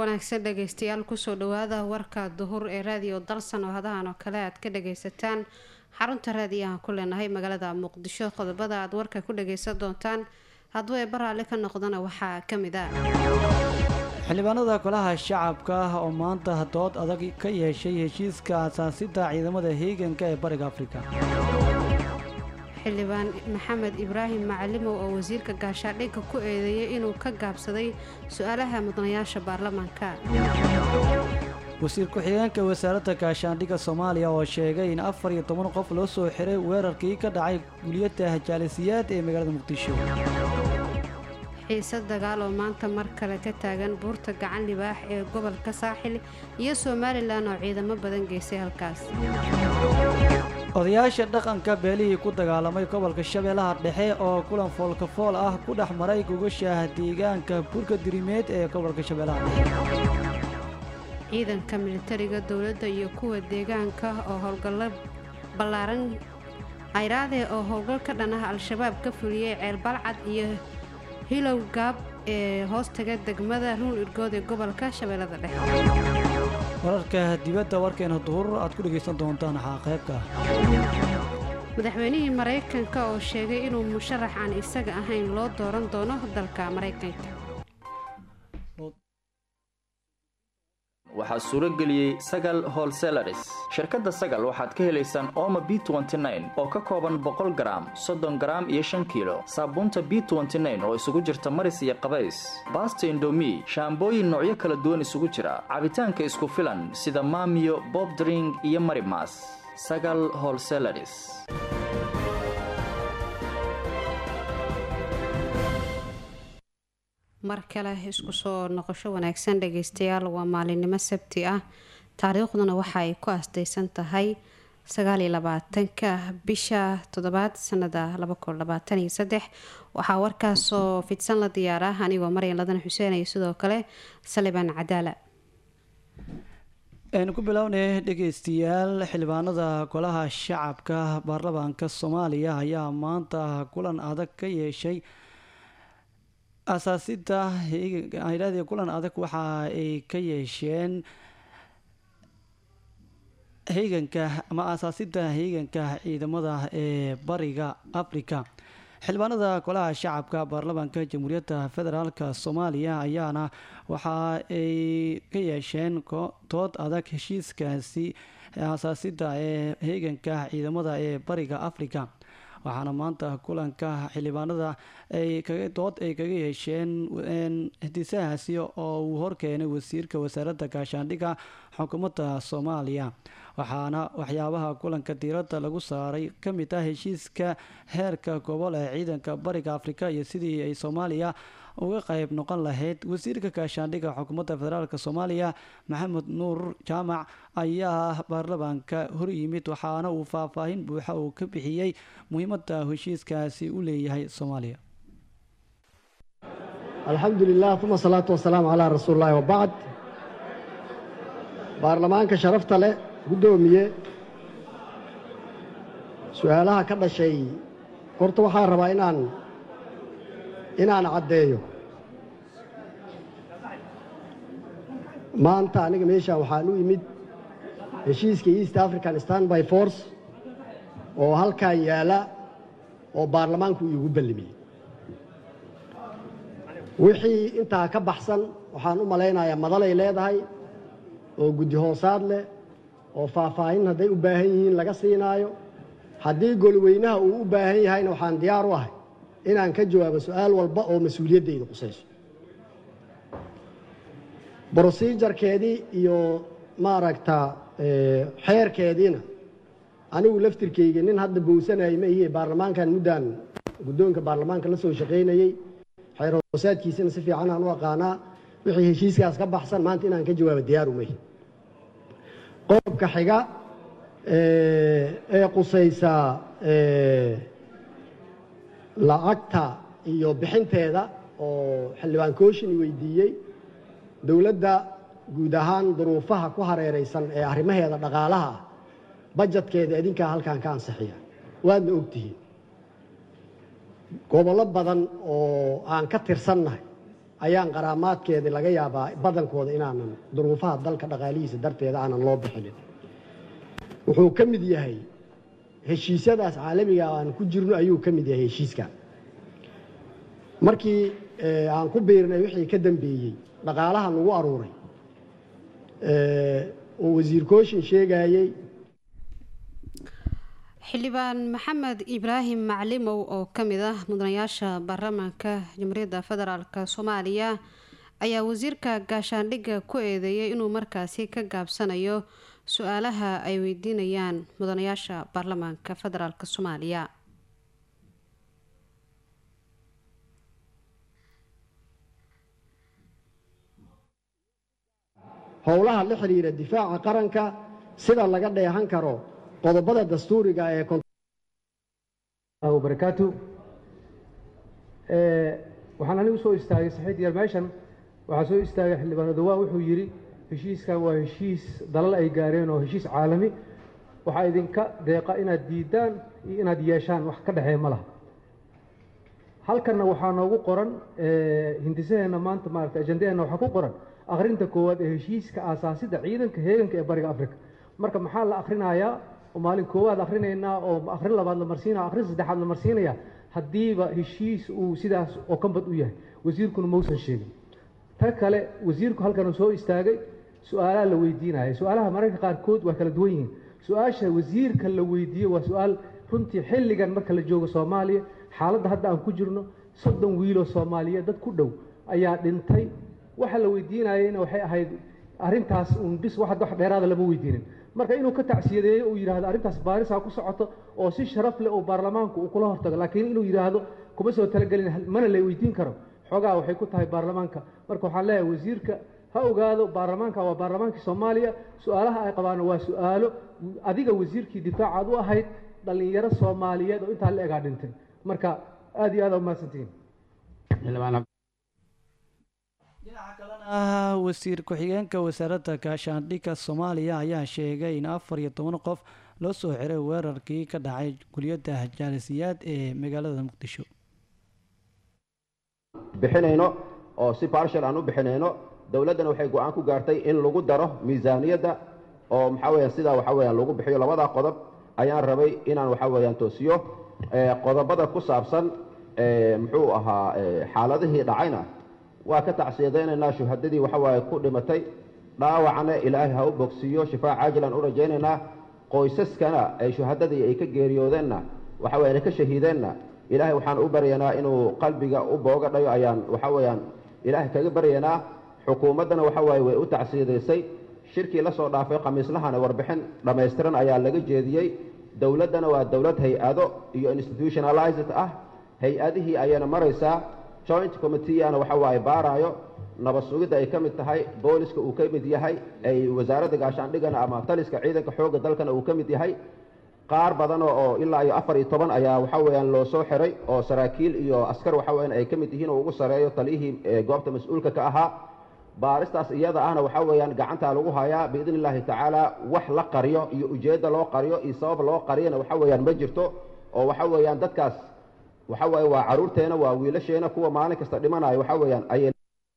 wanaagsan dhageystayaal kusoo dhawaada warka duhur ee raadiyo dalsan oo hadahan oo kale aad ka dhageysataan xarunta raadiyahan ku leenahay magaalada muqdisho qodobada aad warka ku dhageysan doontaan hadduu ee baraale ka noqdana waxaa kamid ah xildhibaanada golaha shacabka ah oo maanta dood adag ka yeeshay heshiiska asaasida ciidamada heeganka ee bariga afrika xildhibaan maxamed ibraahim macalimow oo wasiirka gaashaadhigga ku eedeeyay inuu ka gaabsaday su-aalaha mudanayaasha baarlamaanka wasiir ku-xigeenka wasaaradda gaashaandhigga soomaaliya oo sheegay in afar iyo toban qof loo soo xiray weerarkii ka dhacay guliyadda jaalisiyaad ee magaalada muqdisho xiise dagaal oo maanta mar kale ka taagan buurta gacan libaax ee gobolka saaxil iyo somalilan oo ciidamo badan geysay halkaas odayaasha dhaqanka beelihii ku dagaalamay gobolka shabeellaha dhexe oo kulan foolkafool ah ku dhex maray gogoshaah deegaanka burka dirimeed ee gobolka shabeellaha dhexe ciidanka militariga dowladda iyo kuwa deegaanka oo howlgallo ballaaran ayraade oo howlgal ka dhan ah al-shabaab ka fuliyey ceel balcad iyo hilow gaab ee hoostaga degmada ruul irgood ee gobolka shabeellada dhexe wararka dibadda warkeena duhur aad ku dhegaysan doontaan waxaa qaybka madaxweynihii maraykanka oo sheegay inuu musharax aan isaga ahayn loo dooran doono dalka maraykanka waxaa suuro geliyey sagal holselaris shirkadda sagal waxaad ka helaysaan ooma b oo ka kooban boqol garaam soddon garaam iyo shan kiilo saabuunta b oo isugu jirta maris iyo qabays baasta indomi shaambooyin noocyo kala duwan isugu jira cabitaanka isku filan sida maamiyo bobdring iyo marimas sagal holselaris mar kale isku soo noqosho wanaagsan dhageystayaal waa maalinimo sabti ah taariikhduna waxa ay ku asdaysan tahay sagaaliyo labaatanka bisha toddobaad sanada waxaa warkaasoo fidsan la diyaara anigoo maryan ladan xuseen iyo sidoo kale salibaan cadaala aynu ku bilownay dhegeystayaal xildhibaanada golaha shacabka baarlamaanka soomaaliya ayaa maanta kulan adag ka yeeshay asaasida hayadii kulan adag waxa ay ka yeesheen heeganka ama asaasida heeganka ciidamada ee bariga africa xildhibaanada golaha shacabka baarlamaanka jamhuuriyadda federaalk soomaaliya ayaana waxa ay ka yeesheen dood adag heshiiskaasi asaasida ee heeganka ciidamada ee bariga africa waxaana maanta kulanka xildhibaanada ay dood ay kaga yeesheen hdisahaasi oo uu horkeenay wasiirka wasaaradda gaashaandhigga xukuumadda soomaaliya waxaana waxyaabaha kulanka diiradda lagu saaray ka mid ah heshiiska heerka gobol ee ciidanka bariga afrika iyo sidii ay soomaaliya uga qayb noqon lahayd wasiirka gaashaandhigga xukuumadda federaalk soomaaliya maxamed nuur jaamac ayaa baarlamaanka horyimid waxaana uu faahfaahin buuxa uu ka bixiyey muhiimadda heshiiskaasi u leeyahay soomaaliya alxamdu lilah uma asalaatu wasalaamu calaa rasuuli llahi wabacd baarlamaanka sharafta leh guddoomiye su-aalaha ka dhashay horta waxaan rabaa inaan inaan caddeeyo maanta aniga meeshaan waxaan u imid heshiiska east african standby force oo halkan yaala oo baarlamaanku iigu ballimiyey wixii intaa ka baxsan waxaan u malaynayaa madalay leedahay oo guddi hoosaad leh oo faahfaahin hadday u baahan yihiin laga siinaayo haddii golweynaha uu u baahan yahayna waxaan diyaar u ahay inaan ka jawaabo su-aal walba oo mas-uuliyaddayda qusayso brosijarkeedii iyo maaragta xeerkeediina anigu laftirkeyga nin hadda bowsanayay ma ihiye baarlamaankan muddaan guddoonka baarlamaanka la soo shaqaynayey xeer hoosaadkiisana si fiican aan u aqaanaa wixii heshiiskaas ka baxsan maanta inaan ka jawaabo diyaar umay qodobka xiga ee qusaysa lacagta iyo bixinteeda oo xildhibaan kooshin weydiiyey dowladda guud ahaan duruufaha ku hareeraysan ee arrimaheeda dhaqaalaha ah bajadkeeda idinkaa halkan ka ansixiya waadna ogtihiin gobollo badan oo aan ka tirsannahay ayaan qaraamaadkeedii laga yaabaa badankooda inaanan duruufaha dalka dhaqaalihiisa darteeda aanan loo bixinin wuxuu ka mid yahay heshiisyadaas caalamiga aan ku jirno ayuu ka mid yahay heshiiska markii aan ku biirnay wixii ka dambeeyey dhaqaalaha nagu aruuray oo wasiir kooshin sheegayey xildhibaan maxamed ibraahim maclimow oo ka mid ah mudanayaasha baarlamaanka jamhuuriyadda federaalk soomaaliya ayaa wasiirka gaashaandhigga ku eedeeyay inuu markaasi ka gaabsanayo su-aalaha ay weydiinayaan mudanayaasha baarlamaanka federaalk soomaaliya howlaha la xidhiira difaaca qaranka sida laga dheehan karo qodobada dastuuriga ee barakaatu waxaan anigu soo istaagay saxiid yar meeshan waxaa soo istaagay xildhibaan odawaa wuxuu yidhi heshiiskan waa heshiis dalal ay gaareen oo heshiis caalami waxaa idinka deeqa inaad diidaan iyo inaad yeeshaan wax ka dhexeeya ma laha halkanna waxaa noogu qoran hindisaheenna maanta maarata ajandaheenna waxaa ku qoran akhrinta koowaad ee heshiiska aasaasida ciidanka heeganka ee bariga africa marka maxaa la akhrinayaa oo maalin koowaad akhrinaynaa oo akhrin labaad la marsiinaya akhrin saddexaad la marsiinaya haddiiba heshiis uu sidaas oo kambad u yahay wasiirkuna mausan sheegin ta kale wasiirku halkan soo istaagay su-aalaha la weydiinaya su-aalaha mararka qaarkood waa kala duwan yihiin su-aasha wasiirka la weydiiye waa su-aal runtii xilligan marka la joogo soomaaliya xaaladda hadda aan ku jirno soddon wiiloo soomaaliyeed dad ku dhow ayaa dhintay waxa la weydiinayena waxay ahayd arrintaas uun bis wax dheeraada lama weydiinin marka inuu ka tacsiyadeeyo uu yidhahdo arrintaas baarisaa ku socoto oo si sharaf leh oo baarlamaanku uu kula hortago laakiin inuu yidhaahdo kuma soo talagelin mana la weydiin karo xoogaa waxay ku tahay baarlamaanka marka waxaan leeyahay wasiirka ha ogaado baarlamaanka waa baarlamaankii soomaaliya su-aalaha ay qabaana waa su-aalo adiga wasiirkii difaacaad u ahayd dhallinyaro soomaaliyeed oo intaa la egaa dhintay marka aad iyo aad umahadsantihiin dhinaca kalena wasiir ku-xigeenka wasaaradda gaashaandhigga soomaaliya ayaa sheegay in afar iyo toban qof loo soo xiray weerarkii ka dhacay guliyadda jaalisiyaad ee magaalada muqdisho bixinayno oo si barshal aan u bixinayno dowladdana waxay go-aan ku gaartay in lagu daro miisaaniyadda oo maxaa weyaan sidaa waxaa weyaan lagu bixiyo labadaa qodob ayaan rabay inaan waxaa weyaan toosiyo qodobada ku saabsan muxuu ahaa xaaladihii dhacayna waa ka tacsiyadaynaynaa shuhadadii waxa waaye ku dhimatay dhaawacna ilaahay ha u bogsiiyo shifaa caajilan u rajaynaynaa qoysaskana ay shuhadadii ay ka geeriyoodeenna waxa weye ka shahiideenna ilaahay waxaan u baryaynaa inuu qalbiga u booga dhayo ayaan waxa weeyaan ilaahay kaga baryaynaa xukuumaddana waxa waaye way u tacsiyadaysay shirkii la soo dhaafay khamiislahana warbixin dhammaystiran ayaa laga jeediyey dowladdana waa dowlad hay-ado iyo institutionalized ah hay-adihii ayayna maraysaa joint committeeana waxa waaye baaraayo nabad sugidda ay ka mid tahay booliska uu ka mid yahay ay wasaaradda gaashaandhigana ama taliska ciidanka xoogga dalkana uu ka mid yahay qaar badan oo ilaa iyo afar iyo toban ayaa waxa weeyaan loo soo xiray oo saraakiil iyo askar waxa weeyaan ay ka mid yihiin oo ugu sareeyo taliyihii goobta mas-uulka ka ahaa baaristaas iyada ahna waxa weeyaan gacantaa lagu hayaa biidni illaahi tacaala wax la qariyo iyo ujeedda loo qariyo iyo sabab loo qariyana waxa weeyaan ma jirto oo waxa weeyaan dadkaas waxa waaye waa caruurteena waa wiilasheena kuwa maalin kasta dhimanayo waxa weeyaan ayay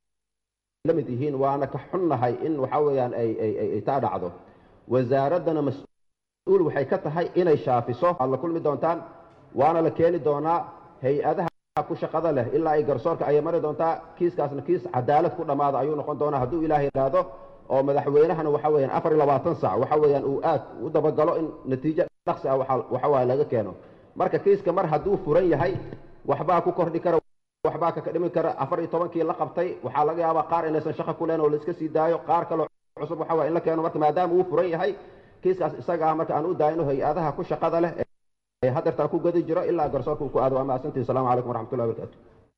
la mid yihiin waana ka xunnahay in waxa weeyaan ay ay ay taa dhacdo wasaaraddana mas-uul waxay ka tahay inay shaafiso aad la kulmi doontaan waana la keeni doonaa hay-adaha ku shaqada leh ilaa ay garsoorka ayay mari doontaa kiiskaasna kiis cadaalad ku dhammaada ayuu noqon doonaa hadduu ilaahay idhaahdo oo madaxweynahana waxa weeyaan afar iyo labaatan sac waxa weeyaan uu aad u dabagalo in natiijo dhaqsi ah waxa waaye laga keeno marka kiiska mar hadduu furan yahay waxbaa ku kordhi kara waxbaa ka dhimi kara afar iyo tobankii la qabtay waxaa laga yaabaa qaar inaysan shaqo ku leyn oo la iska sii daayo qaar kaloo cusub waxa waye in la keeno marka maadaama uu furan yahay kiiskaas isaga ah marka aan u daayno hay-adaha ku shaqada leh ee hadeertaa ku gadi jiro ilaa garsoorka uu ku aado waa mahadsantihi assalamu calaykum waraxmatullahi wabarakatu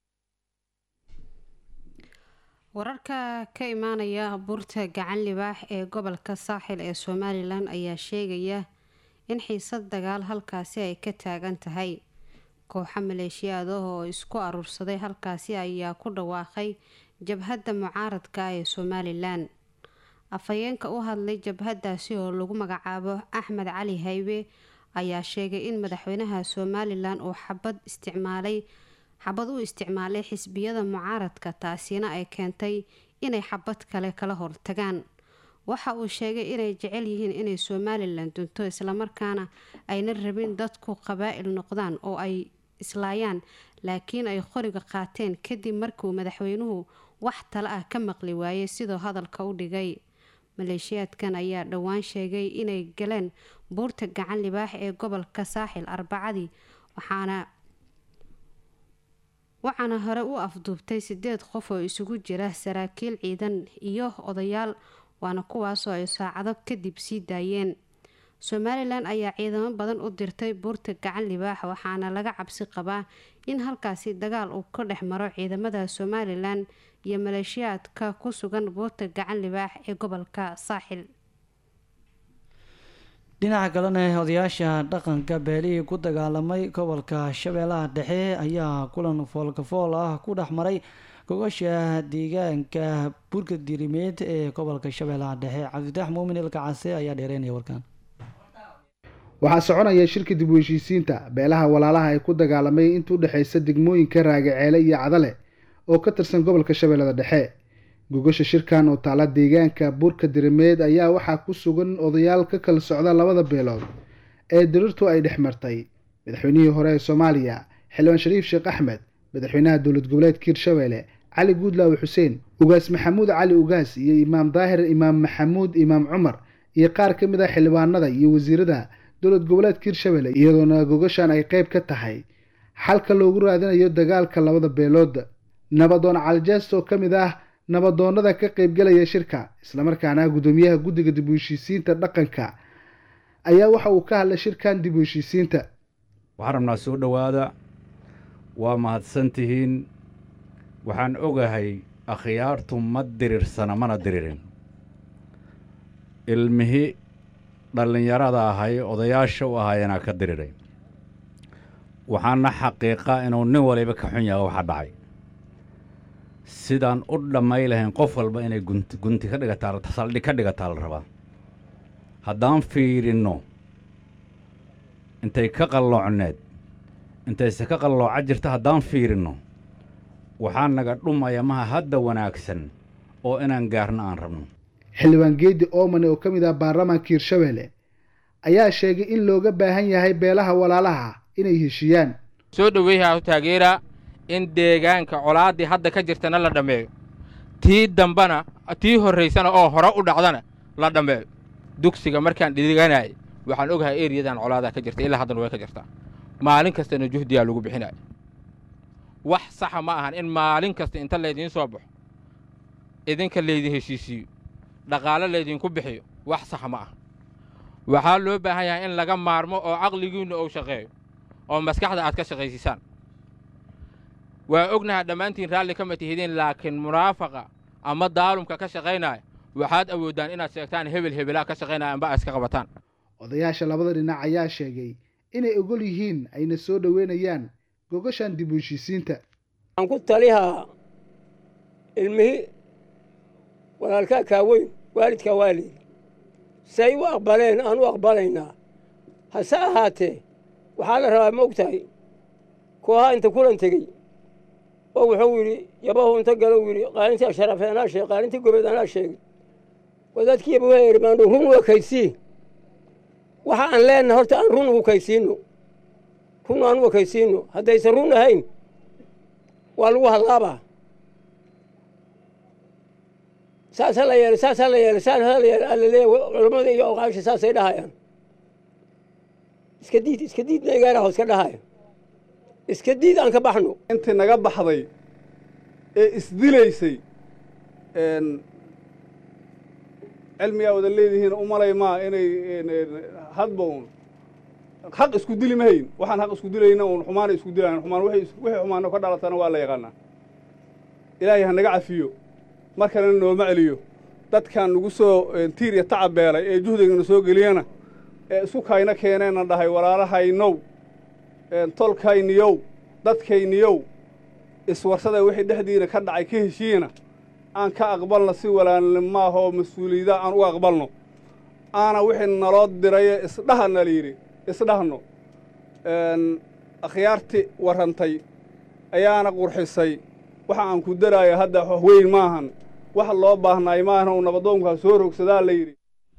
wararka ka imaanaya buurta gacan libaax ee gobolka saaxil ee somalilan ayaa sheegaya in xiisad dagaal halkaasi ay ka taagan tahay kooxo maleeshiyaada oo isku aruursaday halkaasi ayaa ku dhawaaqay jabhadda mucaaradka ee somalilan afhayeenka u hadlay jabhadaasi oo lagu magacaabo axmed cali haybe ayaa sheegay in madaxweynaha somalilan uu xabad isticmaalay xabad u isticmaalay xisbiyada mucaaradka taasina ay keentay inay xabad kale kala hortagaan waxa uu sheegay inay jecel yihiin inay somalilan dunto islamarkaana ayna rabin dadku qabaa'il noqdaan oo ay islaayaan laakiin ay qoriga qaateen kadib markuu madaxweynuhu wax tale ah ka maqli waayey sidoo hadalka u dhigay maleeshiyaadkan ayaa dhowaan sheegay inay galeen buurta gacan libaax ee gobolka saaxil arbacadii waxaana waxaana hore u afduubtay sideed qof oo isugu jira saraakiil ciidan iyo odayaal waana kuwaasoo ay saacado kadib sii daayeen somalilan ayaa ciidamo badan u dirtay buurta gacan libaax waxaana laga cabsi qabaa in halkaasi dagaal uu ka dhex maro ciidamada somalilan iyo maleeshiyaadka ku sugan buurta gacan libaax ee gobolka saaxil dhinaca kalena odayaasha dhaqanka beelihii ku dagaalamay gobolka shabeellaha dhexe ayaa kulan foolkafool ah ku dhex maray gogasha deegaanka burka dirimeed ee gobolka shabeellaha dhexe cabdifitaax muumin ilkacase ayaa dheereynaya warkaan waxaa soconaya shirka dib u heshiisiinta beelaha walaalaha ee ku dagaalamay inta u dhexaysa degmooyinka raagaceele iyo cadale oo ka tirsan gobolka shabeellada dhexe gogasha shirkan oo taala deegaanka burka dirimeed ayaa waxaa ku sugan odayaal ka kala socda labada beelood ee dirirtu ay dhex martay madaxweynihii hore ee soomaaliya xildhibaan shariif sheekh axmed madaxweynaha dowlad goboleedka hirshabeelle cali guudlaawe xuseen ugaas maxamuud cali ugaas iyo imaam daahir imaam maxamuud imaam cumar iyo qaar ka mid ah xildhibaanada iyo wasiirada dowlad goboleedka hirshabeelle iyadoona gogashan ay qayb ka tahay xalka loogu raadinayo dagaalka labada beelood nabadoon calijeest oo ka mid ah nabadoonnada ka qaybgalaya shirka islamarkaana guddoomiyaha guddiga dib u heshiisiinta dhaqanka ayaa waxa uu ka hadlay shirkan dib u heshiisiinta waxaan rabnaa soo dhowaada waa mahadsan tihiin waxaan ogahay akhyaartu ma diriirsana mana diriirin ilmihii dhallinyarada ahay odayaasha u ahaayeenaa ka diriiray waxaana xaqiiqa inuu nin waliba ka xun yaha waxa dhacay sidaan u dhammay lahayn qof walba inay gunti gunti ka dhigataa saldhig ka dhigataa la rabaa haddaan fiirinno intay ka qalloocneed intayse ka qallooca jirta haddaan fiirinno waxaa naga dhumaya maha hadda wanaagsan oo inaan gaarno aan rabno xildhibaan geedi oomane oo ka mid ah baarlamaanka hirshabeelle ayaa sheegay in looga baahan yahay beelaha walaalaha inay heshiiyaan soo dhoweeyaha taageera in deegaanka colaaddii hadda ka jirtana la dhammeeyo tii dambana tii horraysana oo hore u dhacdana la dhammeeyo dugsiga markaan dhiganay waxaan ogahay eriyadan colaadaa ka jirta ilaa haddana way ka jirtaa maalin kastana juhdiyaa lagu bixinaya wax saxa ma ahan in maalin kasta inta laydiin soo baxo idinka laydin heshiisiiyo dhaqaalo laydinku bixiyo wax saxa ma aha waxaa loo baahan yahay in laga maarmo oo caqligiinnu uu shaqeeyo oo maskaxda aad ka shaqaysiisaan waa ognaha dhammaantiin raalli kama tihidin laakiin munaafaqa ama daalumka ka shaqaynaya waxaad awooddaan inaad sheegtaan hebel hebelaa ka shaqaynaya amba iska qabataan odayaasha labada dhinac ayaa sheegay inay ogol yihiin ayna soo dhoweynayaan gogashan dib u heshiisiinta waxaan ku talihaa ilmihii walaalkaa kaaweyn waalidkaa waalid say u aqbaleen aan u aqbalaynaa hase ahaatee waxaa la rabaa ma og tahay koohaa inta kulan tegey oo wuxuu yidhi yabahu inta galo yidhi qaalintii asharafee anaa sheeg qaalintii gobeed anaa sheegay wadaadkii yabahu ermaandho run u ekaysii waxa aan leenahay horta aan run ugu kaysiinno run aan u ekaysiinno haddaysan run ahayn waa lagu hadlaabaa saasaa la yeelay saasaa la yeelay saasaa la yeelay alla leeya culammada iyo oqaasha saasay dhahayaan iska diid iska diidna igaaraho iska dhahaya iska diid aan ka baxno intii naga baxday ee isdilaysay cilmigaa wada leedihiin u malay maa inay hadba un xaq isku dili mahayn waxaan xaq isku dilayna un xumaana isku dilayan xumaan wixii xumaano ka dhalatana waa la yaqaanaa ilaahay ha naga cafiyo mar kalena nooma celiyo dadkan nagu soo tiir iyo tacab beelay ee juhdigana soo geliyana ee isku kayna keeneenna dhahay walaalahaynow tolkayniyow dadkayniyow iswarsada wixii dhexdiina ka dhacay ka heshiiyena aan ka aqbalno si walaalnimaahoo mas-uuliyada aan u aqbalno aana wixii naloo diraye isdhaha na layidhi isdhahno akhyaarti warrantay ayaana qurxisay waxa aan ku daraayo hadda wax weyn maahan wax loo baahnaay maahan uu nabadoonkaa soo rogsadaa la yidhi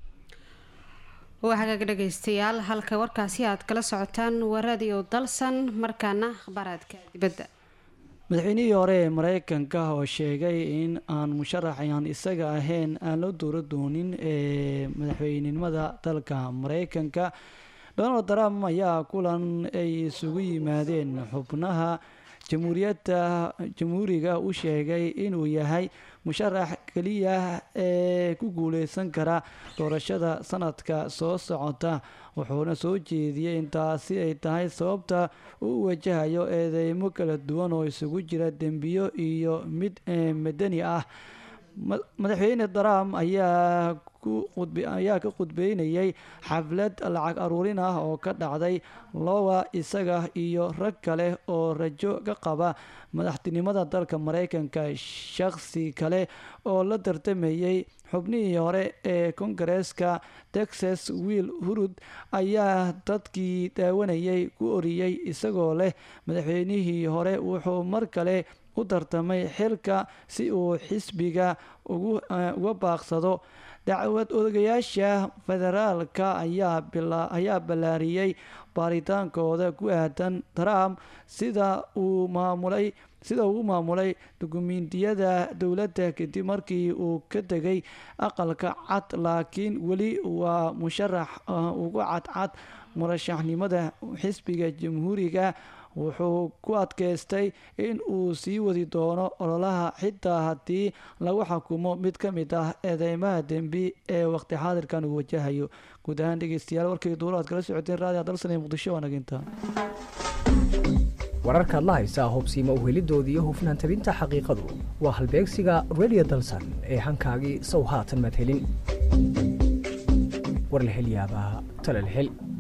waa hagaag dhegaystayaal halka warkaasi aad kala socotaan waa radio dalsan markaana akhbaaraadka dibadda madaxweynihii hore ee mareykanka oo sheegay in aan musharaxan isaga ahayn aan loo dooro doonin ee madaxweynenimada dalka mareykanka donald trump ayaa kulan ay isugu yimaadeen xubnaha jamhuuriyadda jamhuuriga u sheegay inuu yahay musharax keliya ee ku guuleysan kara doorashada sanadka soo socota wuxuuna soo jeediyey in taasi ay tahay sababta uu wajahayo eedeymo kala duwan oo isugu jira dembiyo iyo mid madani ah madaxweyne trump ayaa ayaa ka khudbeynayay xaflad lacag aruurin ah oo ka dhacday lowa isaga iyo rag kale oo rajo ka qaba madaxtinimada dalka mareykanka shakhsi kale oo la tartamayay xubnihii hore ee kongareeska texas wiil hurud ayaa dadkii daawanayay ku oriyey isagoo leh madaxweynihii hore wuxuu mar kale u tartamay xilka si uu xisbiga uga baaqsado dacwad odayaasha federaalka ayaa ballaariyey baaritaankooda ku aadan trump sida uu maamulay sida uu u maamulay dukumiintiyada dowladda kadib markii uu ka tegay aqalka cad laakiin weli waa musharax uga cadcad murashaxnimada xisbiga jamhuuriga wuxuu ku adkaystay in uu sii wadi doono ololaha xitaa haddii lagu xukumo mid ka mid ah eedeymaha dembi ee waqti xaadirkan uu wajahayo guud ahaan dhegeystayaal warkii duulo aad kala socoteen raadiga dalsan ee muqdisho waa naginta wararkaad la haysaa hubsiima uhelidoodii iyo hufnaan tabinta xaqiiqadu waa halbeegsiga radio dalsan ee hankaagii sow haatan madhelin warlahelyaabaha talalhel